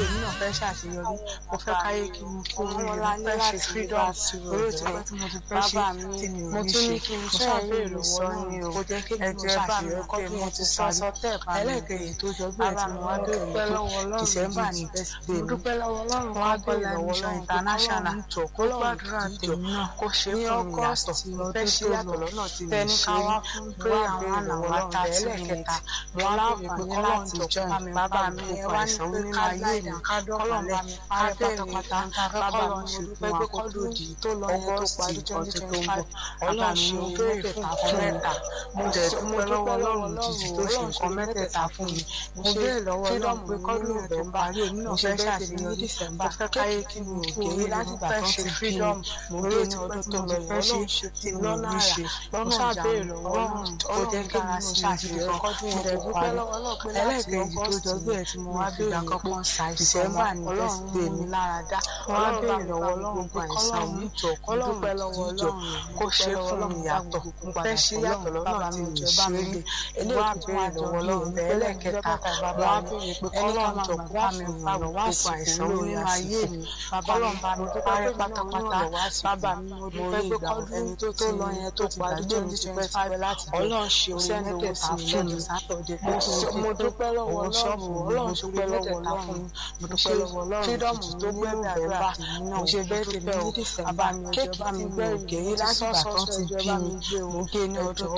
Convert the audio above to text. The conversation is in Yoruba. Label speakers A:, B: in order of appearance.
A: èmi náà fẹ́ ṣàṣeyọrí mo fẹ́ káyé kí n kú oríire mo fẹ́ ṣe freedom orí òtí pẹ́ tí mo ti fẹ́ ṣe tí mi ò ní ṣe mo ṣàbẹ̀rẹ̀ lọ́wọ́ náà kó jẹ́ kí mi náà ṣàṣeyọrí pé mo ti sáré ẹlẹ́kẹ̀yìn tó jọ bí ẹ̀ tí mo wá bẹ̀rẹ̀ pé December ní birthday mi
B: dúpẹ́ lọ́wọ́ ọlọ́run
A: wọ́n á bẹ̀rẹ̀ lọ́wọ́ lọ́wọ́ international kó gbàdúrà tèmi náà kó ṣe fún mi yàtọ̀ fẹ́ ṣe yàtọ̀ lọ́nà tí mi
B: tẹni
A: ṣe
B: ká wá fún prayer one hour
A: ọlọ́run
B: thirty
A: ẹlẹ́kẹta
B: minutes
A: mo
B: mo
A: wá
B: láǹfààní
A: láǹfààní
B: láti
A: láti
B: join
A: join
B: bàbá
A: bàbá
B: mi
A: mi
B: ẹ
A: ẹ
B: wá
A: wá
B: ní
A: ní
B: pé
A: pé
B: ká
A: ká
B: láì
A: láì
B: ká
A: kọ́lọ́n bá
B: dọ̀kálẹ̀
A: mi
B: ká
A: parẹ́
B: bẹ̀rẹ̀
A: pátápátá
B: bàbá
A: bàbá
B: mi
A: mi
B: mo
A: dúpẹ́
B: dúpẹ́
A: pé
B: pé
A: kọ́dún
B: kọ́dún
A: òdì
B: tó lọ yẹn tó
A: ọgọ́sì
B: parí
A: ọdún
B: twenty
A: tó
B: twenty
A: ń
B: five
A: bọ̀ ọlọ́run ṣe
B: mo
A: ohun
B: béèrè
A: mẹ́tẹ̀ẹ̀ta
B: fún
A: fún
B: nǹkan
A: mẹ́ta mo dẹ̀ dúpẹ́ lọ́wọ́ ọlọ́run jìjì tó ṣe
B: Ọlọ́run
A: nǹkan mẹ́tẹ̀ẹ̀ta fún mi mo béèrè lọ́wọ́ ọlọ́run pé kọ́dún òdì ń parí èmi náà fẹ́ ṣàṣeyọrí mo fẹ́ káyé kí mi ò gé láti gbà tó ti bí mi mo gé ní ọdún tó lọ fẹ́ ṣe tí mi ò ní ṣe lọ́nà ìjà ọlọ́run ó jẹ́ kí mi ò ṣàṣeyọrí kọ́dún
B: mo
A: òdì
B: dẹ̀
A: ó
B: dúpẹ́
A: parí
B: lọ́wọ́ náà pé láti
A: ẹlẹ́ẹ̀kejì tó
B: August
A: jọgbé ẹ̀ tí mo wá
B: fi
A: béèrè
B: ìgbà
A: pé
B: kankan ṣàìsàn
A: December ní
B: ọlọ́run
A: birthday
B: mú
A: mi
B: mi lára dá
A: wọ́n á
B: ọlọ́run bá
A: béèrè
B: mi
A: lọ́wọ́
B: bá
A: ọlọ́run
B: gbogbo
A: pa àìsàn
B: kọ́lọ́run
A: mi jọ kó
B: ọlọ́run
A: dúpẹ́ lọ́wọ́ ọlọ́run kó ṣe fún mi yàtọ̀ mo fẹ́ ṣe yàtọ̀ lọ́nà tí mi ṣe rí eléyìí tó béèrè lọ́wọ́ ọlọ́run bẹ́ẹ̀ lẹ́ẹ̀kẹta mo wá béèrè pé kọ́lọ́run jọ kó bá mi ràn lọ́wọ́ àìsàn àìsàn mi nínú ayé mi kọ́lọ́run bá mi parẹ́ pátápátá bàbá mi mo dúpẹ́ pé kọ́dún tó lọ yẹn tó ti gbàdúrà ní twenty five ọlọ́run ṣe orí mẹ́tẹ̀ẹ̀ta fún mi mo dúpẹ́ lọ́wọ́ ọlọ́run ọlọ́run dúpẹ́ lọ́wọ́ ọlọ́run mo dúpẹ́ lọ́wọ́ ọlọ́run freedom tó gbẹ̀mí àdúrà mo ṣe bẹ́ẹ̀ tèmi ní dísẹ́mbà bàbá mi ọjọ́ bá mi gbé òkè yìí láti ìgbà tó ti bí mi mo gé ní ọjọ́